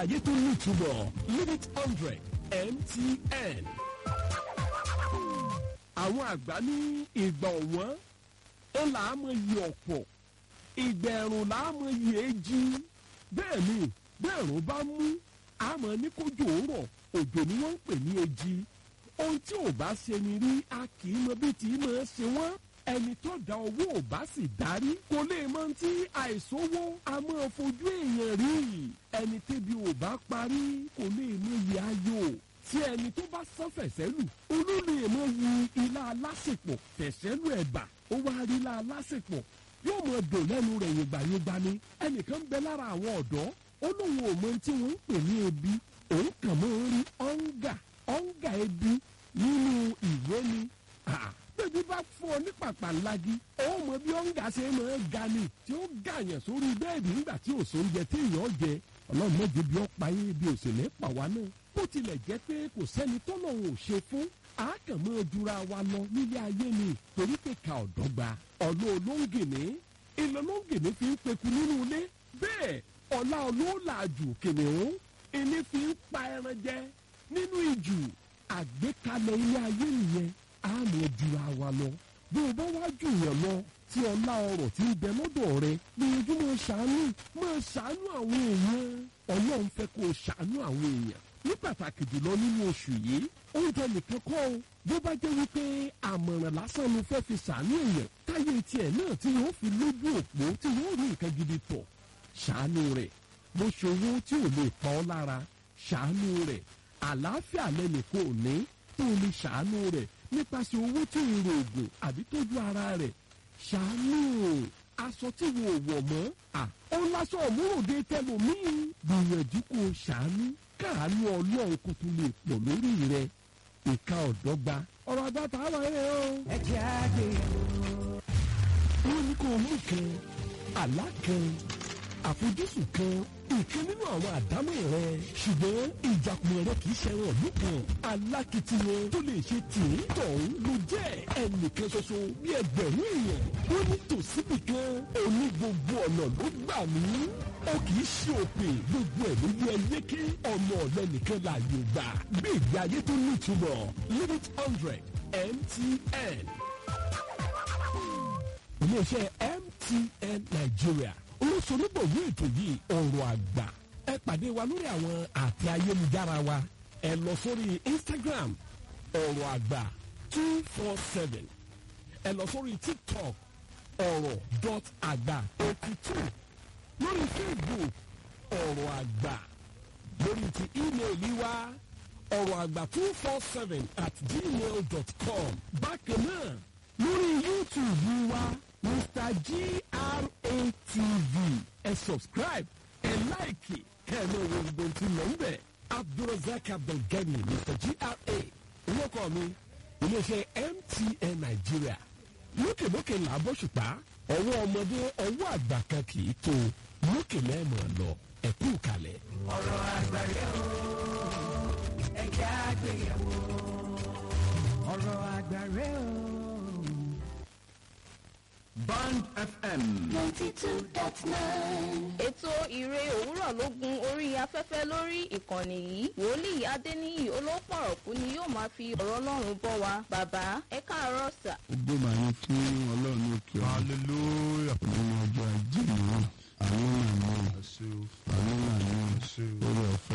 ayé tó nítumọ̀ limit hundred mtn. àwọn àgbà ní ìgbà ọ̀wọ́n ó là á mọ iye ọ̀pọ̀ ìgbà ẹ̀rùn là á mọ iye èjì bẹ́ẹ̀ ni bẹ́ẹ̀ ẹ̀rùn bá mú àmọ́ ní kójú òórọ̀ òjò ni wọ́n ń pè ní èjì ohun tí ò bá ṣe ni rí a kì í mọ bí tí í máa ṣe wọ́n ẹni tó da owó ò bá sì darí kò lè mọ tí àìsówó a máa fojú èèyàn rí ẹni tébi ò bá parí kò lè mọ iye ayò tí ẹni tó bá sán fẹ̀sẹ́lù olóòlù èèmọ̀ yi ilá alásèpọ̀ fẹ̀sẹ́lù ẹ̀bà ó wá rí ilá alásèpọ̀ yóò mọ dùn lẹ́nu rẹ̀ yògbàyògbà ni ẹnìkan bẹ lára àwọn ọ̀dọ́ ó lóun ò mọ tí wọ́n ń pè ní ebi òun kàn mọ́ ń rí ọ̀ǹgà ọ̀ǹgà ebi nínú ìwé ni bébí bá fún ọ ní pàpà ńlági ó mọ bí ọ̀ǹgà ṣe máa ga ni tí ó gàyàn sórí bẹ́ẹ̀dì nígbà tí òṣòǹjẹ tí èèyàn jẹ ọlọ́run mọ́jẹ bí ọ̀pá yín bí òṣèlè pa wá náà bó tilẹ̀ jẹ́ pé kò sẹ́ni tọ́lọ́run ò ṣe fún àákànmọ́ ojúra wa lọ nílé ayé ni torí pé ká ọ̀dọ́gba ọ̀lọ́ olóńgìní ìlọ olóńgìní fi ń peku nínú ilé bẹ́ẹ̀ ọ̀la olóòlàjù kìnìún ìní fi ń pa ẹran jẹ nínú ìjù àgbékalẹ̀ ilé ayé nìyẹn àmọ́ ojúra wa lọ bí o bá wá jù yàn lọ tí ọlá ọrọ̀ tí ń bẹ lọ́dọ̀ rẹ gbìyànjú máa ṣàánú máa ṣàánú àwọn èèyàn ọlọ́run fẹ́ kó o ṣàánú àwọn èèyàn ní pàtàkì jùlọ nínú oṣù yìí oúnjẹ nìkan kọ́ o bó bá jẹ́ wípé àmọ̀ràn lásán ló fẹ́ fi ṣàánú èèyàn táyé tiẹ̀ náà tí wọ́n fi lójú òpó tí wọ́n rí nǹkan gidi tọ̀ ṣàánú rẹ̀ bó ṣe owó tí ò lè pa ọ́ lára ṣàánú rẹ̀ àlàáfíà lẹ́nu kò ní tó lè ṣàánú rẹ̀ nípasẹ̀ owó tí ò rò ògùn àbí tójú ara rẹ̀ ṣàánú aṣọ tí wo wọ̀ mọ́ à ó lásán òmúròde tẹlòmíì gbìyànjú kó o ṣàánú káàánú ọlọ́run kó tún lè pọ̀ lórí rẹ ìka ọ̀dọ́gba ọ̀rọ̀ àgbàtà àwọn ẹ̀rẹ́ o. ẹ jẹ́ àgbéyẹ̀wò. wọ́n ní kó o mú kan àlá kan àfojúsùn kan ìkan nínú àwọn àdámọ̀ rẹ ṣùgbọ́n ìjàkùmọ̀ rẹ kì í ṣẹran ìlú kan alákìtìyàn tó lè ṣe tìǹ tọ̀hún ló jẹ́ ẹnìkan ṣoṣo bí ẹgbẹ̀rún èèyàn ó ní tòsíbì kan òní gbogbo ọ̀nà ló gbà mí ó kì í ṣe òpè gbogbo ẹ̀ ló yẹ yéké ọmọ ọ̀lẹ́ nìkan láàyò gbà bí ìgbé ayé tó nítumọ̀ limit hundred mtn iléeṣẹ́ mtn nigeria olóṣèlúbọ̀wé ètò yìí ọ̀rọ̀ àgbà ẹ pàdé wa lórí àwọn àtẹ ayélujára wa ẹ lọ sórí instagram ọ̀rọ̀ àgbà two four seven ẹ lọ sórí tiktok ọ̀rọ̀ dot àgbà eighty two lórí facebook ọ̀rọ̀ àgbà lórí ti ímeèlì wa ọ̀rọ̀ àgbà two four seven at gmail dot com bákan náà lórí youtube wa mr gratv ẹ subscribe ẹ láìkì kẹ́ẹ̀mọ́ wo gbogbo tí mò ń bẹ̀ abdulrasaq abdulgani mr gra orúkọ mi iléeṣẹ́ mtn nàìjíríà lókèlókè là á bọ́ ṣùpá ọwọ́ ọmọdé ọwọ́ àgbà kan kì í tó lókè lẹ́ẹ̀mọ̀ lọ ẹ̀kú kalẹ̀. ọ̀rọ̀ àgbáyé o. ẹ jẹ́ àgbéyẹ̀wò. ọ̀rọ̀ àgbáyé o. Band FM. ètò ìre òwúrọ̀ ló gun orí afẹ́fẹ́ lórí ìkànnì yìí wòlíì adéníyì olópọ̀rọ̀kú ni yóò máa fi ọ̀rọ̀ ọlọ́run bọ́ wa bàbá ẹ káàárọ̀ sà. gbogbo màá ní fún ọlọ́run ní òkè ọ̀run hallelujah nínú ọjọ́ ajé mìíràn àwọn náà ní àṣẹ o àwọn náà ní àṣẹ o. orí ọ̀fẹ́